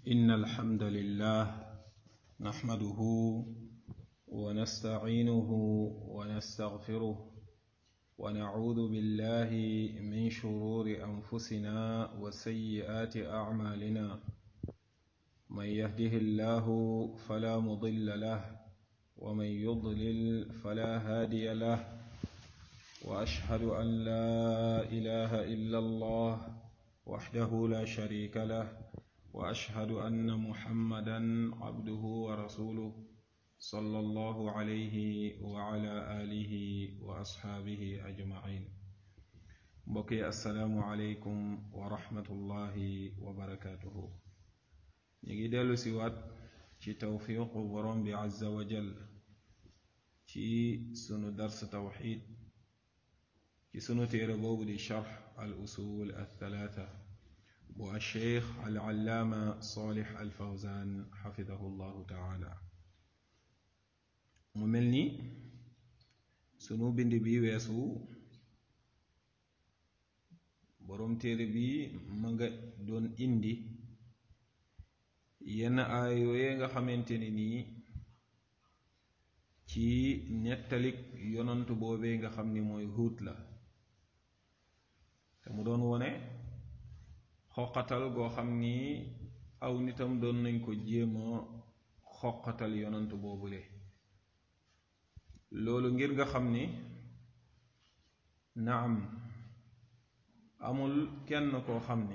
إن الحمد لله نحمده ونستعينه ونستغفره ونعوذ بالله من شرور أنفسنا وسيئات أعمالنا من يهده الله فلا مضل له ومن يضلل فلا هادي له وأشهد أن لا إله إلا الله وحده لا شريك له واشهد ان محمدا عبده ورسوله صلى الله عليه وعلى اله واصحابه اجمعين بقي السلام عليكم ورحمه الله وبركاته نيجي ديلو سيوات ci tawfiqu borom bi azza wa jal ci sunu dars tawxid ci sunu téere boobu di charx al usul al thalatha bu alcheikh alallaama solix alfawzan xafidahu llahu taala mu mel ni sunu bind bi weesu boroom téere bi ma nga doon indi yenn aay yooye nga xamante ne nii ci nettalik yonantu boobee nga xam ni mooy huut la te mu doon wone xoqatal goo xam ni aw nitam doon nañ ko jéema xoqatal yonant boobule loolu ngir nga xam ni naam amul kenn koo xam ni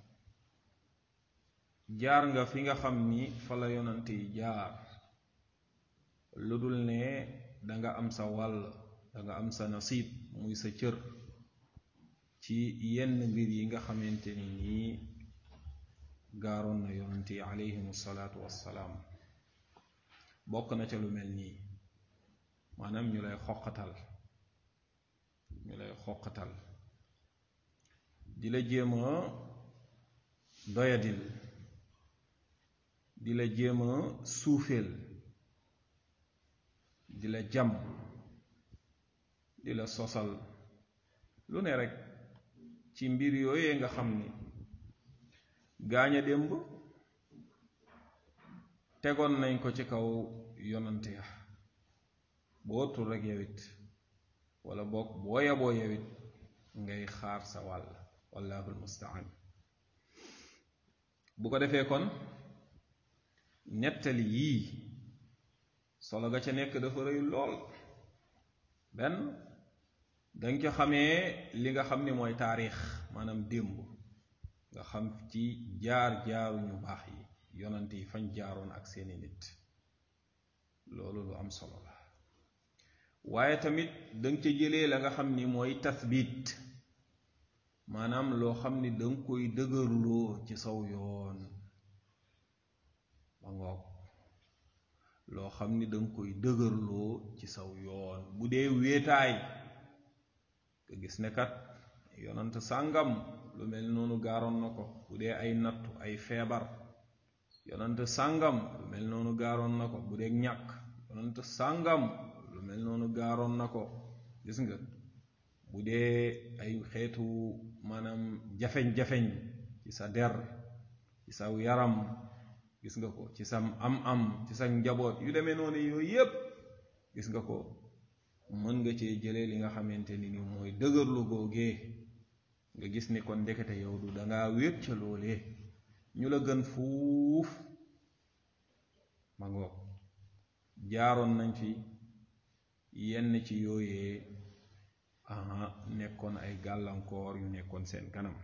jaar nga fi nga xam ni fa la yonant yi jaar lu dul ne danga am sa wàll danga am sa nasiib muy sa cër ci yenn mbir yi nga xamante ni nii gaaroon na yonent yi alayhim salaatu wassalaam bokk na ca lu mel nii maanaam ñu lay xoqatal ñu lay xoqatal di la jéem a doyadil di la jéem a suufeel di la jam di la sosal lu ne rekk ci mbir yooyee nga xam ni gaañ a démb tegoon nañ ko ci kaw yonante ya boo tul rek yowit wala boog boo yaboo yowit ngay xaar sa wàll wallahu almustaan bu ko defee kon nettali yii solo ga ca nekk dafa rëy lool benn danga ca xamee li nga xam ni mooy taarix maanaam démb nga xam ci jaar-jaaru ñu baax yi yonant yi fañ jaaroon ak seeni nit loolu lu am solo la waaye tamit danga ca jëlee la nga xam ni mooy tathbit maanaam loo xam ni danga koy dëgërloo ci saw yoon ba ngoog loo xam ni danga koy dëgërloo ci saw yoon bu dee wéetaay nga gis ne kat yonant sàngam lu mel noonu gaaroon na ko bu dee ay nattu ay feebar yonant sàngam lu mel noonu gaaroon na ko bu dee ñàkk yonant sàngam lu mel noonu gaaroon na ko gis nga bu dee ay xeetu maanaam jafeñ-jafeñ ci sa der ci sa yaram gis nga ko ci sa am-am ci sa njaboot yu demee noonu yooyu yépp gis nga ko mën nga cee jëlee li nga xamante ni ni mooy dëgërlu googee nga gis ni kon ndekete yow du dangaa wéet ca loolee ñu la gën fuuf ma ngoog jaaroon nañ fi yenn ci yooyee aha nekkoon ay gàllankoor yu nekkoon seen kanam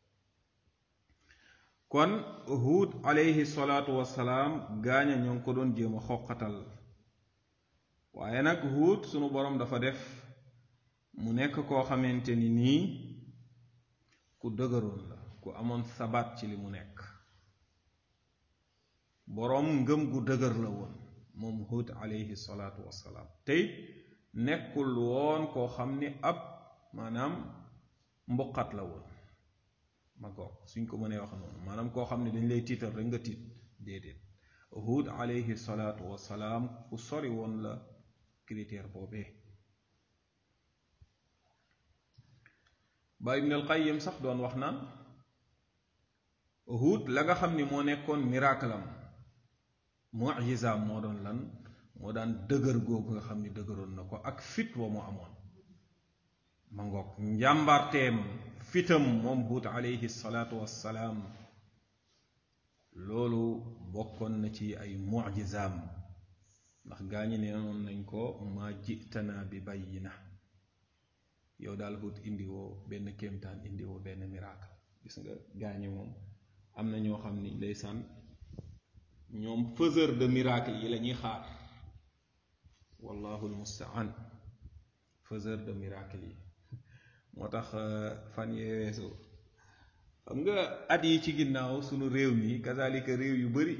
kon Huud alayhi salaatu wassalaam gaaña ñoo ngi ko doon jéem a xoqatal waaye nag Huud sunu boroom dafa def mu nekk koo xamante ni nii ku dëgëroon la ku amoon sabaat ci li mu nekk boroom ngëm gu dëgër la woon moom Huud alayhi salaatu wassalaam tey nekkul woon koo xam ni ab maanaam mbuqat la woon ma goog suñ ko mënee wax noonu maanaam koo xam ne dañ lay tiital rek nga tiit déedéet Huud alayhi salaatu wassalaam ku sori woon la critère boobee ba ibn al qayyim sax doon wax naan Huud la nga xam ni moo nekkoon miracle am mujizaam moo doon lan moo daan dëgër googu nga xam ni dëgëroon na ko ak fit wa mu amoon ma ngoog njàmbarteem fitam moom Huud alayhi salaatu wassalaam loolu bokkoon na ci ay mujizaam ndax gaa ñi nee noon nañ ko ma jitana bi bayyina yow daal Huud indiwoo benn kéemtaan indiwoo benn miracle gis nga gaa ñi moom am na ñoo xam ni ndeysaan ñoom faiseur de miracle yi la ñuy xaar wallahu almustaan faiseur de miracle yi moo tax fan yee weesu xam nga at yi ci ginnaaw sunu réew mi kazalika réew yu bari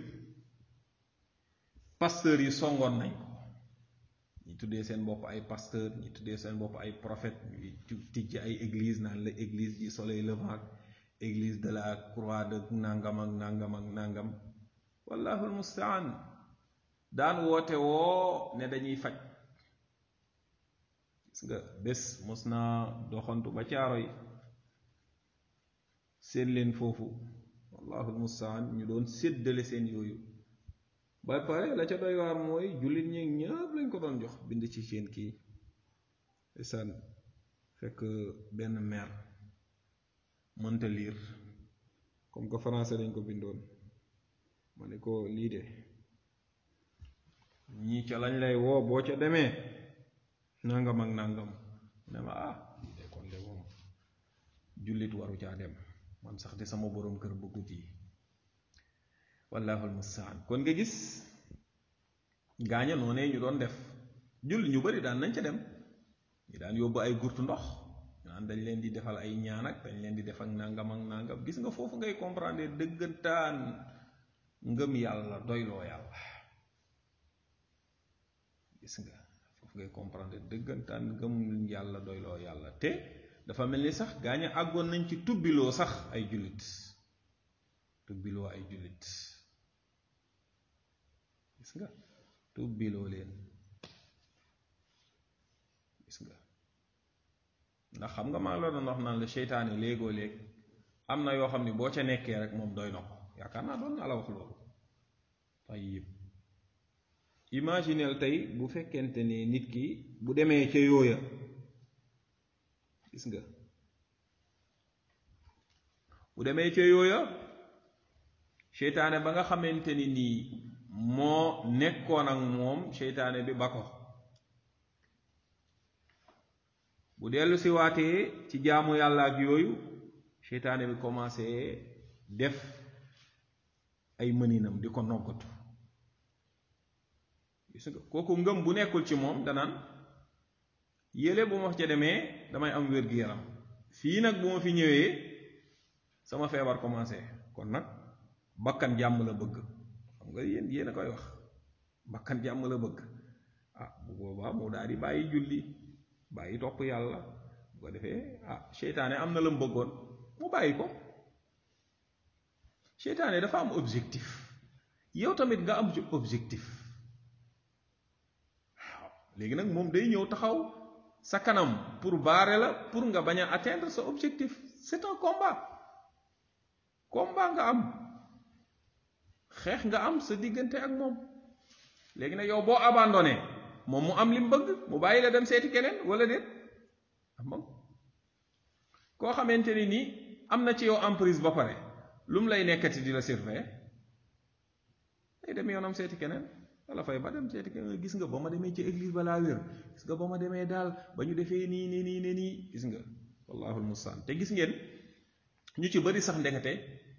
pasteur yi songoon nañ ko ñi tuddee seen bopp ay pasteur ñi tuddee seen bopp ay prophète ñuy tijj ay église naan la église du soleil levant église de la croix de nangam ak nangam ak nangam wallahu almustaan daan woote woo ne dañuy faj gis nga bés mos naa doxantu ba caaro yi seen leen foofu wallahu almustaan ñu doon séddale seen yooyu ba pare la ca doy waar mooy jullit ñi ñëpp lañ ko doon jox bind ci seen kii isaan fekk benn maire mënta liir comme que français dañ ko bindoon ma ne ko lii de ñii ca lañ lay woo boo ca demee nangam ak nangam ne ma ah lii de kon de moom jullit waru caa dem man sax de sama boroom kër bëggut yi wallahu almustaan kon nga gis gaaña noonee ñu doon def jullit ñu bari daan nañ ca dem ñu daan yóbbu ay gurtu ndox naan dañ leen di defal ay ñaan ak dañ leen di def ak nangam ak nangam gis nga foofu ngay comprendre dëggantaan ngëm yàlla doyloo yàlla gis nga foofu ngay comprendre dëggantaan ngëm yàlla doyloo yàlla te dafa mel ni sax gaaña àggoon nañ ci tubbiloo sax ay jullit tubbiloo ay jullit gis nga tubbiloo leen gis nga ndax xam nga maa ngi la doon wax naan la seytaane léegoo léeg am na yoo xam ne boo ca nekkee rek moom doy na ko yaakaar naa doon naa la wax loolu tayib imagineel tey bu fekkente ne nit ki bu demee ca yooya gis nga bu demee ca yooya seytaane ba nga xamante ni nii moo nekkoon ak moom seytaane bi ba ko bu dellu si waatee ci jaamu yàlla ak yooyu seytaane bi commencé def ay mëninam di ko noggatu gis nga kooku ngëm bu nekkul ci moom danaan yéle bu ma ca demee damay am wér-gi-yaram fii nag bu ma fi ñëwee sama feebar commencé kon nag bakkan jàmm la bëgg xam nga yéen yéen a koy wax bakkan jàmm la bëgg ah bu boobaa mu daal di bàyyi julli bàyyi topp yàlla bu ko defee ah seytaane am na la mu bëggoon mu bàyyi ko seytaane dafa am objectif yow tamit nga am objectif waaw léegi nag moom day ñëw taxaw sa kanam pour baare la pour nga bañ a atteindre sa objectif c'est un combat combat nga am xeex nga am sa diggante ak moom léegi nag yow boo abandonné moom mu am li mu bëgg mu bàyyi la dem seeti keneen wala déet am koo xamante ni nii am na ci yow emprise ba pare lu mu lay nekkati di la surveiller day dem yoonam seeti keneen wala fay ba dem seeti keneen gis nga ba ma demee ci église balaa wér gis nga ba ma demee daal ba ñu defee nii nii nii ne nii gis nga wallahu almustaan te gis ngeen ñu ci bari sax ndekete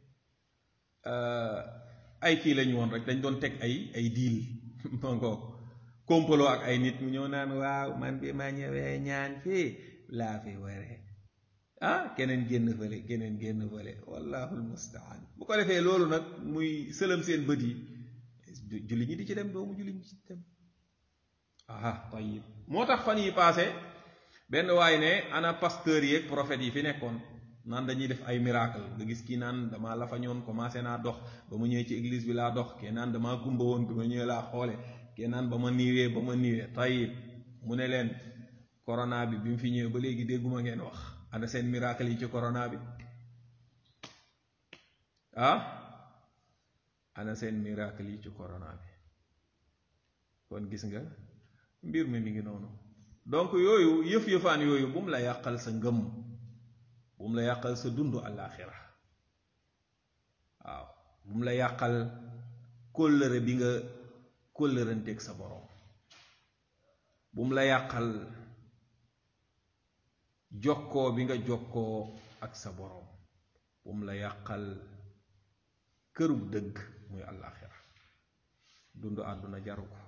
ay kii lañu woon rek dañ doon teg ay ay diil mangoog kompaloo ak ay nit mu ñëw naan waaw man bi ma ñëwee ñaan fii laa fi waree ah keneen génn fële keneen génn fële wallahu almustaan bu ko defee loolu nag muy sëlam seen bët yi julli ñi di ci dem doomu julli ñi ci dem ah tayib moo tax fan yi passé benn waay ne ana pasteur yeeg prophètes yi fi nekkoon naan dañuy def ay miracle nga gis kii naan damaa la fa ñoon commencé naa dox ba mu ñëwee ci église bi laa dox kee naan damaa gumba woon bi ma ñëwee laa xoole kee naan ba ma niiwee ba ma niiwee tayib mu ne leen corona bi bi mu fi ñëwee ba léegi dégguma ngeen wax ana seen miracle yi ci corona bi ah ana seen miracle yi ci corona bi kon gis nga mbir mi mi ngi noonu donc yooyu yëf-yëfaan yooyu bu mu la yàqal sa ngëm bu mu la yàqal sa dund àllaaxira waaw bu mu la yàqal kóllëre bi nga kóllëranteeg sa boroom bu mu la yàqal jokkoo bi nga jokkoo ak sa boroom bu mu la yàqal kërug dëgg muy àllaaxira dund àdduna jaru ko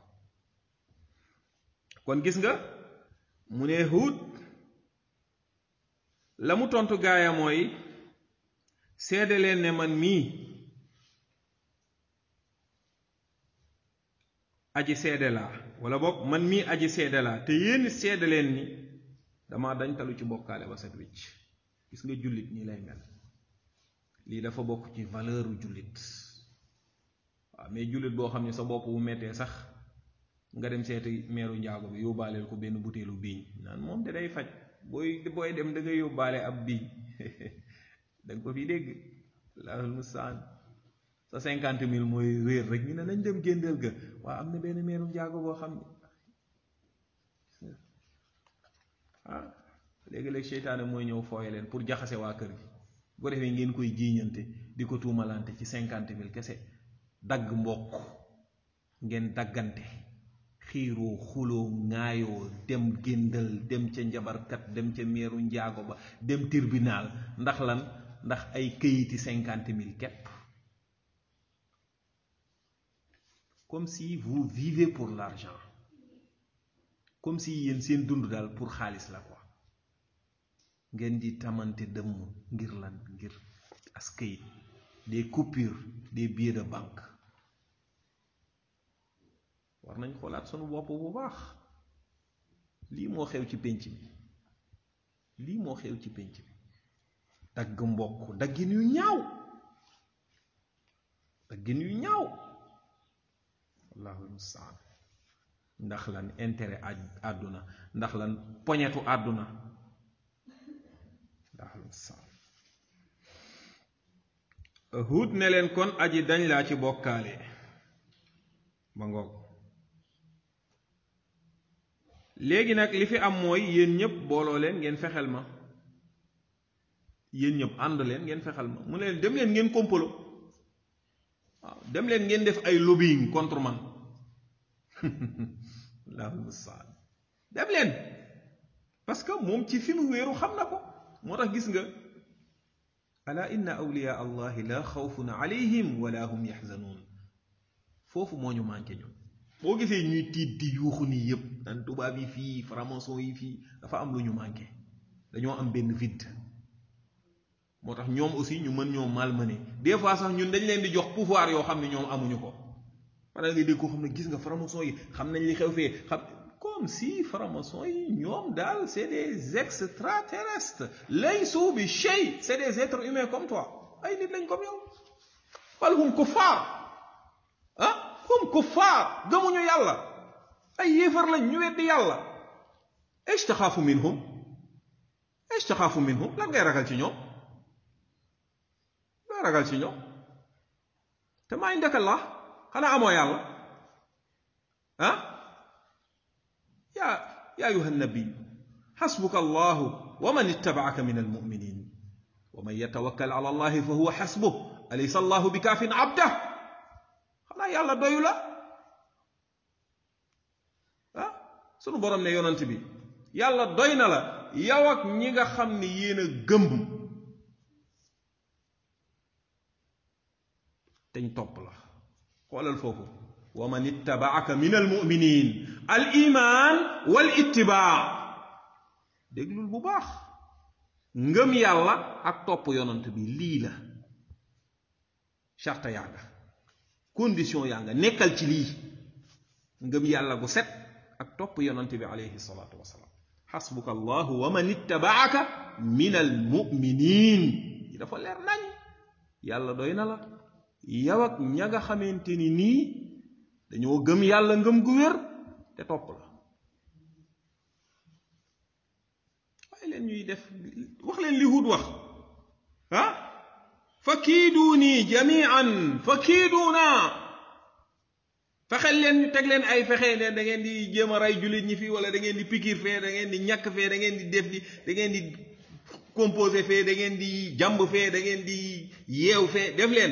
kon gis nga mu ne Huud la mu tontu gaaya mooy seede leen ne man mii aji seede laa wala boog man mii aji seede laa te yéen seede leen ni dama dañ talu ci bokkaale ba set wicc gis nga jullit nii lay mel lii dafa bokk ci valeur u jullit waaw mais jullit boo xam ne sa bopp bu mettee sax nga dem seeti meeru njaago bi yóbbaaleel ko benn butéelu biiñ naan moom de day faj booy booy dem da ngay yóbbaale ab biiñ danga ko fi dégg laahul mustaan sa cinquante mille mooy réer rek ñu ne nañ dem géndeel ga waa am na benn meeru njaago boo xam ne ah léegi-léeg seytaane mooy ñëw fooye leen pour jaxase waa kër gi bu ko defee ngeen koy jiiñante di ko tuumalante ci cinquante mille kese dagg mbokk ngeen daggante xiiroo xuloo ŋaayoo dem géndal dem ca njabarkat dem ca meeru njaago ba dem tribunal ndax lan ndax ay këyiti cinquante mille képp comme si vous vivez pour l'argent comme si yéen seen dund daal pour xaalis la quoi ngeen di tamante dëmm ngir lan ngir as këyit des coupures des billets de banque war nañ xoolaat sunu bopp bu baax lii moo xew ci pénc bi lii moo xew ci pénc bi dagg mbokk daggin yu ñaaw daggin yu ñaaw allahu mustaan ndax lan intérêt àdduna ndax lan poñetu àdduna allahu mustaan Huud ne leen kon aji dañ laa ci bokkaale ba ngoog léegi nag li fi am mooy yéen ñëpp booloo leen ngeen fexel ma yéen ñëpp ànd leen ngeen fexel ma mu ne leen dem leen ngeen kompolo waaw dem leen ngeen def ay lobbying contre man Allahu musta'an dem leen parce que moom ci fi mu wéeru xam na ko moo tax gis nga ala inna awliya allahi la xawfun alayhim wala hum yaxzanuun foofu moo ñu manqué ñun boo gisee ñuy tiit di yuuxu nii yépp nan tubaab yi fii franc-maçon yi fii dafa am lu ñu manqué dañoo am benn vide moo tax ñoom aussi ñu mën ñoo malmené des fois sax ñun dañ leen di jox pouvoir yoo xam ne ñoom amuñu ko parce que nga dégg ko xam ne gis nga franc-maçon yi xam nañ li xew fee xam comme si franc-maçon yi ñoom daal c'est des extraterrestres laysu bi shay c'est des êtres humains comme toi ay nit lañ comme yow bal hum kuffar ah hum kuffar gëmuñu yàlla ay yéefar lañ ñu weddi yàlla esh taxaafu minhum esh taxaafu minhum lan ngay ragal ci ñoom loo ragal ci ñoom te maa indaka la xanaa amoo yàlla ah yaa yaa ayuha nabiy xasbuka allahu wa man ittabaaka min almuminin wa man yatawakkal ala allahi fa huwa xasbuh alaysa allahu bi kaafin abdah xanaa yàlla doyu la ah sunu borom ne yonant bi yàlla doy na la yow ak ñi nga xam ne yéen a gëmb teñ topp la xoolal foofu wa man ittabaaka min almuminin al iman wal ittibaa déglul bu baax ngëm yàlla ak topp yonant bi lii la charte yaa nga condition yaa nga nekkal ci lii ngëm yàlla gu set ak topp yonant bi alayhi salaatu wasalaam xasbuka allahu wa man ittabaaka min almuminin yi dafa leer nañ yàlla doy na la yow ak ña nga xamante ni nii dañoo gëm yàlla ngëm gu wér te topp la waaye leen ñuy def wax leen li Huud wax ah fa kiiduuni jamian fa kiiduuna fexel leen ñu teg leen ay fexe ne da ngeen di jéem a rey jullit ñi fii wala da ngeen di pikir fee da ngeen di ñàkk fee da ngeen di def di da ngeen di composé fee da ngeen di jàmb fee da ngeen di yeew fee def leen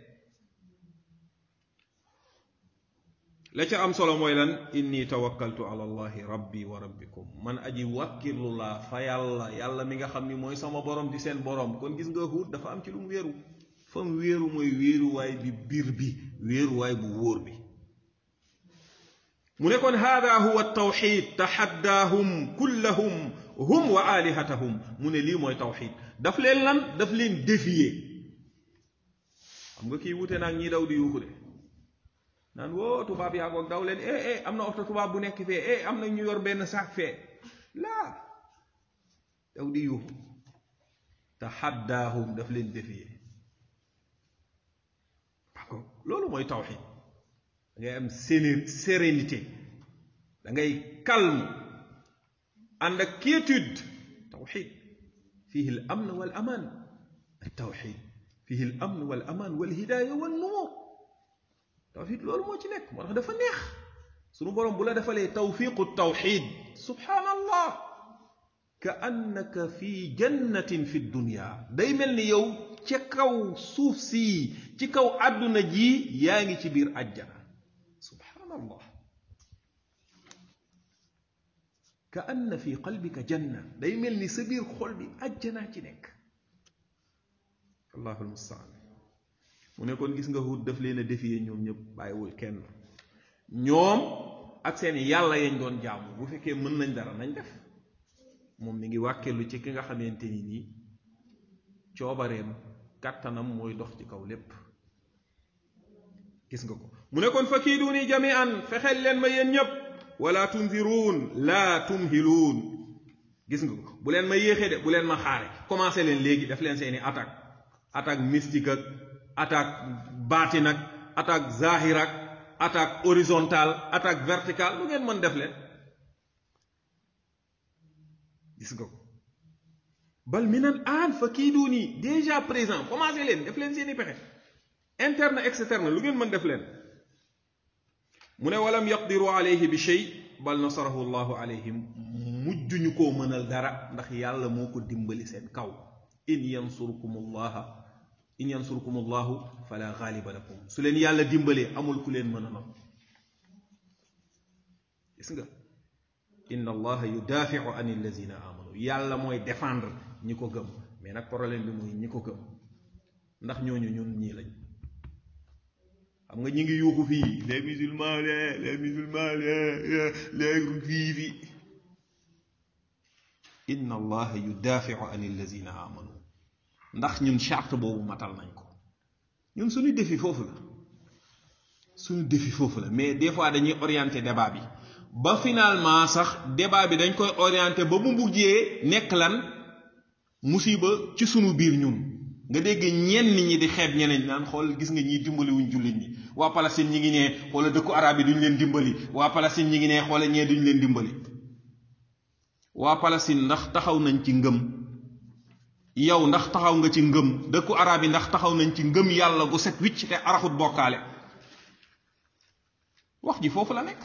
la ca am solo mooy lan inni tawakkaltu ala allahi rabbi wa rabbikum man aji wàkkirlu laa fa yàlla yàlla mi nga xam ni mooy sama borom di seen borom kon gis nga Huud dafa am ci lu mu wéeru fa mu wéeru mooy wéeruwaay bi biir bi wéeruwaay bu wóor bi mu ne kon hada huwa tawxid taxaddaahum kullahum hum wa alihatahum mu ne lii mooy tawxid daf leen lan daf leen défier xam nga kii wute naag ñi daw di yuuxu de naan woo tubaab yaa ngoog daw leen eh eh am na oto tubaab bu nekk fee eh am na ñu yor benn saak fee laa daw di yuuxu taxaddaahum daf leen défier loolu mooy tawxid da ngay am sérénité da ngay calme ànd ak quiétude tawxid fihi al amn wal aman tawxid fihi al amn wal aman wal hidaya wal nuur tawxid loolu moo ci nekk moo tax dafa neex sunu borom bu la defalee tawfiqu tawxid subhanallah ka annaka fi jannatin fi dunya day mel ni yow ca kaw suuf si ci kaw àdduna ji yaa ngi ci biir àjjana subhanallah ka anna fi qalbika janna day mel ni sa biir xol bi àjjanaa ci nekk allahu almustaan mu ne kon gis nga Huud daf leen a défier ñoom ñëpp bàyyiwul kenn ñoom ak seen yàlla yañ doon jaamu bu fekkee mën nañ dara nañ def moom mi ngi wàkkeelu ci ki nga xamante ni nii coobareem kàttanam mooy dox ci kaw lépp gis nga ko mu ne kon fa kiiduuni jamian fexeel leen ma yéen ñëpp wala tunziruun laa tumhiluun gis nga ko bu leen ma yéexee de bu leen ma xaare commencé leen léegi def leen seeni attaque attaque mystique ak attaque baatin ak attaque zahir ak attaque horizontale attaque verticale lu ngeen mën def leen gis nga ko bal minan aan fa kiiduuni déjà présent commencé leen def leen seeni pexe interne externe lu ngeen mën def leen mu ne walam yaqdiru alayhi bi shay bal nasarahu llahu alayhim mujjuñu koo mënal dara ndax yàlla moo ko dimbali seen kaw in yansurkum allaha in yansurkum allahu fala gaaliba lakum su leen yàlla dimbalee amul ku leen mën a not gis nga inna allaha yudaafiu an allazina amanu yàlla mooy défendre ñi ko gëm mais nag problème bi mooy ñi ko gëm ndax ñooñu ñun ñii lañ xam nga ñi ngi yuuxu fii les musulmans les les musulmans les les juifs inna allaha yudaafiu an allazina amanu ndax ñun charte boobu matal nañ ko ñun suñu défi foofu la suñu défi foofu la mais des fois dañuy orienter débat bi ba finalement sax débat bi dañ koy orienter ba mu mujjee nekk lan musiba ci sunu biir ñun nga dégg ñenn ñi di xeeb ñeneen naan xool gis nga ñi dimbali wuñ jullit ñi waa Palestine ñi ngi nee xoola dëkku arab yi duñ leen dimbali waa Palestine ñi ngi nee xoola ñee duñ leen dimbali waa Palestine ndax taxaw nañ ci ngëm yow ndax taxaw nga ci ngëm dëkku arab yi ndax taxaw nañ ci ngëm yàlla gu set wicc te araxut bokkaale wax ji foofu la nekk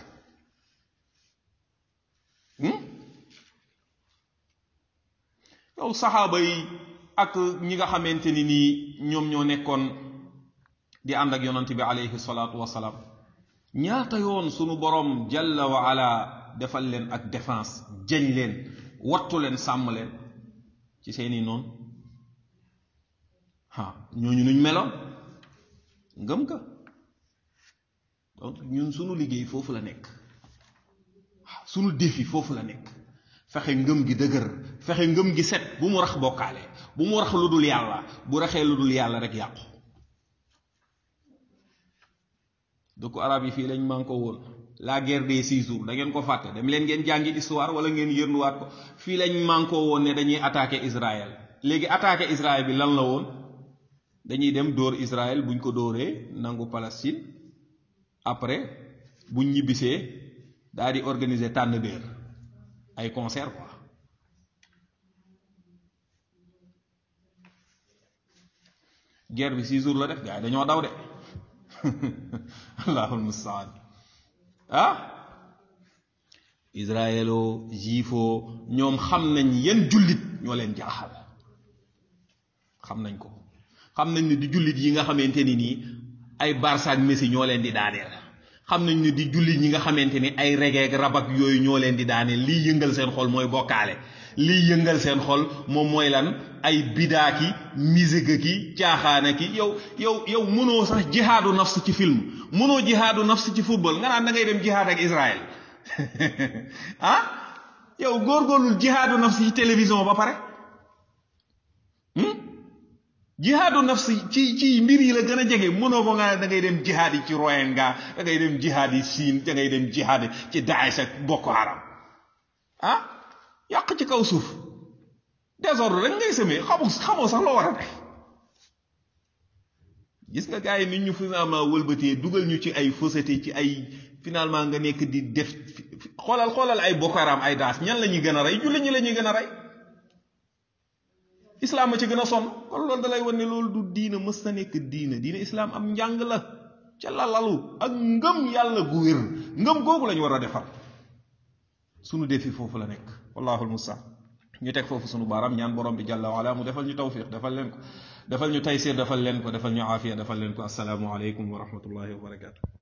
yow saxaaba yi ak ñi nga xamante ni nii ñoom ñoo nekkoon di ànd ak yonant bi alayhi salaatu wasalaam ñaata yoon sunu boroom jalla wa ala defal leen ak défense jañ leen wattu leen sàmm leen ci seeni noonu ha ñooñu nuñ meloon ngëm ka donc ñun sunu liggéey foofu la nekk sunu défi foofu la nekk fexe ngëm gi dëgër fexe ngëm gi set bu mu rax bokkaale bu mu rax lu dul yàlla bu raxee lu dul yàlla rek yàqu dëkku arab yi fii lañ man ko woon la guerre des six jours da ngeen ko fàtte dem leen ngeen jàngi histoire wala ngeen yërnuwaat ko fii lañ man ko woon ne dañuy attaquer Israël léegi attaquer Israël bi lan la woon dañuy dem dóor Israël buñ ko dóoree nangu Palestine après buñ ñibbisee daal di organiser tànn béer ay concert quoi guerre bi six jours la def gars yi dañoo daw de allahul mustaan ah israelo juifo ñoom xam nañ yan jullit ñoo leen jaaxal xam nañ ko xam nañ ne di jullit yi nga xamante ni nii ay Barça ak Messi ñoo leen di daaneel xam nañ ne di jullit ñi nga xamante ni ay reggae ak rab ak yooyu ñoo leen di daaneel liy yëngal seen xol mooy bokkaale liy yëngal seen xol moom mooy lan ay bidaaki musique ki caaxaana ki yow yow yow mënoo sax jihaadu nafs ci film mënoo jihaadu nafs ci football nga naan da ngay dem jihaad ak Israël ah yow góorgóorlul jihaadu nafs ci télévision ba pare jihaadu nafs ci ci mbir yi la gën a jege mënoo ko nga da ngay dem jihaad yi ci Rohingya da ngay dem jihaad yi Siin da ngay dem jihaad ci Daesh ak Boko Haram ah yàq ci kaw suuf désordre rek ngay semé xamu xamoo sax loo war a def gis nga gars yi nit ñu finalement wëlbatee dugal ñu ci ay fausseté ci ay finalement nga nekk di def xoolal xoolal ay Boko Haram ay Daesh ñan la ñuy gën a rey jullit ñi la ñuy gën a rey islam ma ci gën a sonn kon loolu da lay wan ne loolu du diina mës na nekk diina diina islam am njàng la ca lalalu ak ngëm yàlla gu wér ngëm googu la ñu war a defar sunu defi foofu la nekk wallaahu almustaan ñu teg foofu sunu baaraam ñaan borom bi jàlla waala mu defal ñu tawfiq defal leen ko defal ñu taysir defal leen ko defal ñu aafiya defal leen ko asalaamu aleykum wa rahmatullahi wa barakaatu